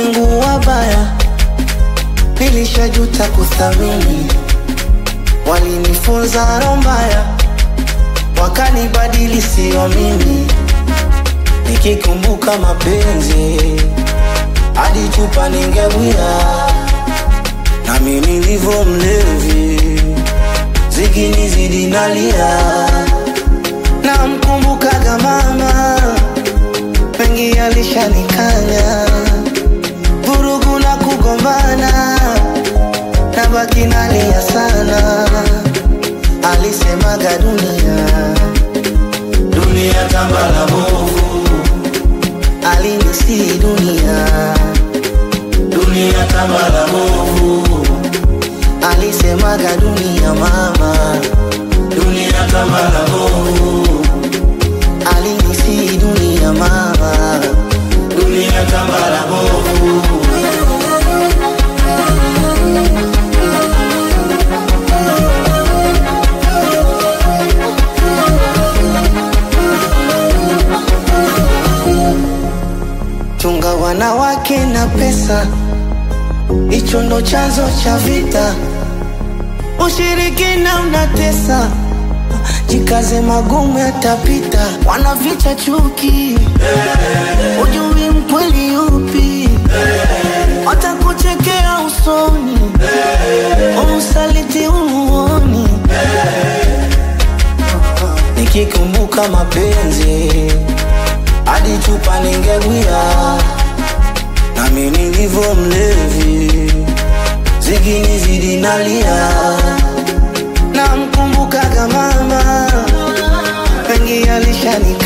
Mungu wabaya, nilishajuta kuthamini. Walinifunza roho mbaya, wakanibadili sio mimi. Nikikumbuka mapenzi, hadi chupa ningewia, nami nilivyo mlevi, zikinizidi nalia. Namkumbukaga mama, mengi alishanikanya, vurugu na kugombana, nabaki nalia sana. Alisemaga dunia, dunia tambala bovu, alinisi dunia, dunia tambala bovu, alisemaga dunia mama, dunia tambala bovu, alinisi dunia mama, dunia tambala bovu. Chunga wanawake na pesa, hicho ndo chanzo cha vita. Ushirikina unatesa, jikaze, magumu yatapita. Wanaficha chuki, ujui mkweli yupi, watakuchekea usoni, usaliti umuoni. Nikikumbuka mapenzi hadi chupa ningewia, nami nilivyo mlevi, zikinizidi nalia. Namkumbukaga mama, mengi alishani